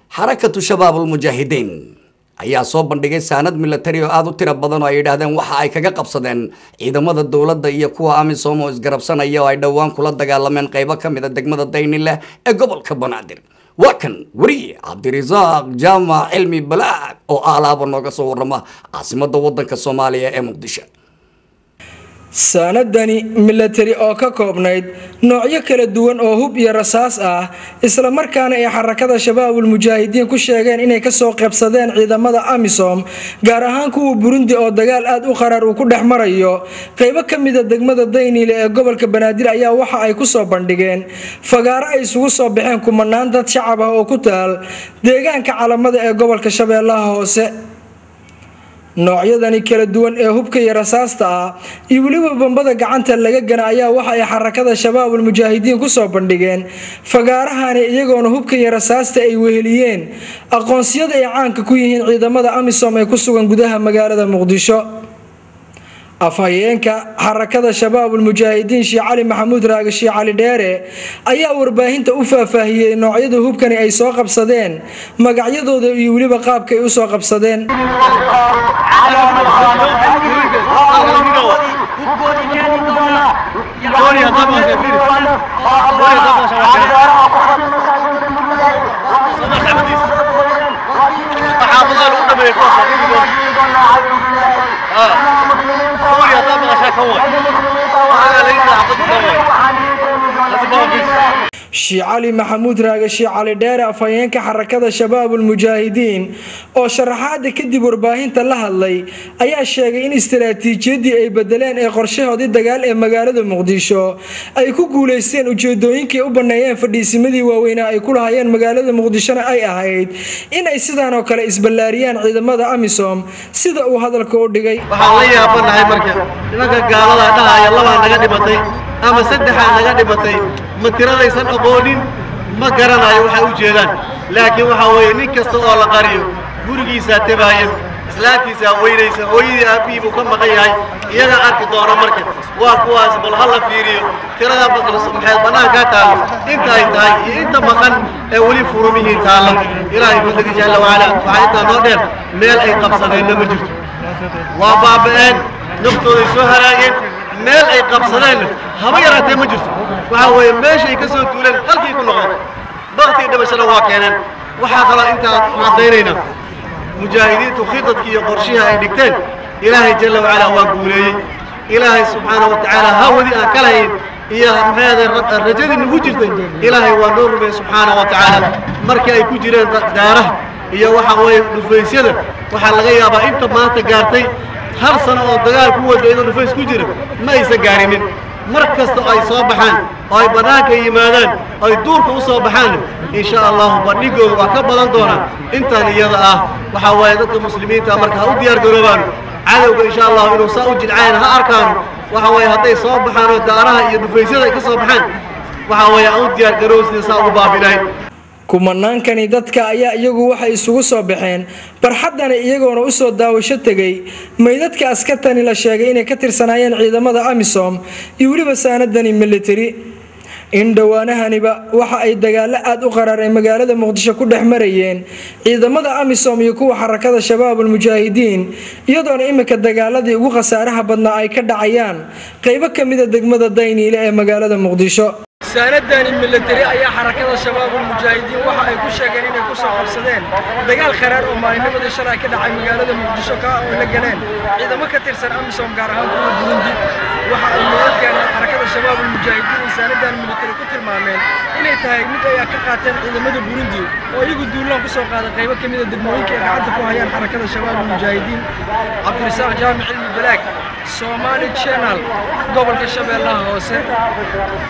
xarakatu shabaabulmujaahidiin ayaa soo bandhigay saanad milatari oo aada u tiro badan oo ay yidhaahdeen waxa ay kaga qabsadeen ciidamada dowladda iyo kuwa amisom oo isgarabsanaya oo ay dhowaan kula dagaalameen qaybo ka mid a degmada daynileh ee gobolka banaadir waa kan weriye cabdirasaaq jaamac cilmi balaag oo aalaaba nooga soo warrama caasimada wadanka soomaaliya ee muqdisho saanadani milatari oo ka koobnayd noocyo kala duwan oo hub iyo rasaas ah isla markaana ay xarakada shabaabul mujaahidiin ku sheegeen inay kasoo qaybsadeen ciidamada amisom gaar ahaan kuwa burundi oo dagaal aad u qaraar uu ku dhex marayo qaybo ka mida degmada dayniile ee gobolka banaadir ayaa waxa ay kusoo bandhigeen fagaaro ay isugu soo baxeen kumanaan dad shacab ah oo ku taal deegaanka calamada ee gobolka shabeellaha hoose noocyadani kala duwan ee hubka iyo rasaasta ah iyo weliba bambada gacanta laga gana ayaa waxa ay xarakada shabaabul mujaahidiin kusoo bandhigeen fagaarahani iyagoona hubka iyo rasaasta ay weheliyeen aqoonsiyada ay caanka ku yihiin ciidamada amisom ee ku sugan gudaha magaalada muqdisho afhayeenka xarakada shabaabul mujaahidiin sheekh cali maxamuud raage sheekh cali dheere ayaa warbaahinta u faahfaahiyey noocyada hubkani ay soo qabsadeen magacyadooda iyo weliba qaabka ay usoo qabsadeen sheekh cali maxamuud raage sheekh cali dheere afhayeenka xarakada shabaabul mujaahidiin oo sharaxaada kadib warbaahinta la hadlay ayaa sheegay in istaraatiijiyadii ay bedeleen ee qorshahoodii dagaal ee magaalada muqdisho ay ku guuleysteen ujeedooyinkii u baneeyeen fadhiisimadii waaweynaa ay ku lahayeen magaalada muqdishona ay ahayd inay sidaan oo kale isballaariyaan ciidamada amisom sida uu hadalka u dhigay waxaan la yaabanahay marka nimanka gaalada dhahaya labaa naga dhimatay ama saddexaa naga dhimatay ma tiradaysan aqoonin ma garanayo waxay u jeedaan laakiin waxaa weeye nin kasta oo la qariyo gurigiisaa tebaaya islaantiisaa weynaysa hooyadii aabbihii buu ka maqan yahay iyagaa arki doona marka waa kuwaas bal ha la fiiriyo tirada maxay bannaankaa taallo inta ay tahay iyo inta maqan ee weli furumihii taalla ilaahay fadliga jalla wacala waxaa intaa noo dheer meel ay qabsadeenna ma jirto waa baaba'een naftooday soo halaageen meel ay qabsadeenna haba yaraatee ma jirto waxaa weeye meeshay ka soo duuleen halkii ku noqdeen baktii dhimashada waa keeneen waxaa kaloo intaan caddaynaynaa mujaahidiintu khidadkii iyo qorshihii ay dhigteen ilaahay jalla wacala waa guuleeyey ilaahay subxaana wa tacaala hawadi aan ka lahayn iyo maxaade rajadii nagu jirtay ilaahay waa noo rumeeyey subxaana wa tacaala markii ay ku jireen daaraha iyo waxa weeye dhufaysyada waxaa laga yaabaa inta maanta gaartay hal sano oo dagaal ku wada iyadoo dhufays ku jira ma aysan gaarinin mar kasta oo ay soo baxaan oo ay bannaanka yimaadaan oo ay duurka u soo baxaan in sha allahu bandhigooda waa ka badan doonaa intaan iyada ah waxaa waaye dadka muslimiinta marka ha u diyaar garoobaano cadowga insha allahu inuu saa u jilcayn ha arkaano waxa weeye hadday soo baxaan oo daaraha iyo dhufaysyada ay ka soo baxaan waxaa weeye aan u diyaar garoob sida saa ugu baabilayn kumanaankani dadka ayaa iyagu waxay isugu soo baxeen barxaddana iyagoona usoo daawasho tegay maydadka askartani la sheegay inay ka tirsanaayeen ciidamada amisom iyo weliba saanadani militari in dhowaanahaniba waxa ay dagaalo aad u qaraar ee magaalada muqdisho ku dhex marayeen ciidamada amisom iyo kuwa xarakada shabaabul mujaahidiin iyadoona iminka dagaaladii ugu khasaaraha badnaa ay ka dhacayaan qaybo ka mida degmada dayniile ee magaalada muqdisho saanadani milatari ayaa xarakada shabaabul mujaahidiin waxa ay ku sheegeen inay ku soo qabsadeen dagaal kharaar oo maalinimadii shalay ka dhacay magaalada muqdisho ka oo la galeen ciidamo ka tirsan amisom gaar ahaan kuwa burundi waxa ay meedadkan xarakada shabaabul mujaahidiin ay saanadan milatari ku tilmaameen inay tahay mid ay ka qaateen ciidamada burundi oo iyagu duulaan kusoo qaaday qaybo ka mida degmooyinka ay gacanta ku hayaan xarakada shabaabul mujaahidiin cabdirasaaq jaamic cilmi balaag soomaali channel gobolka shabeellaha hoose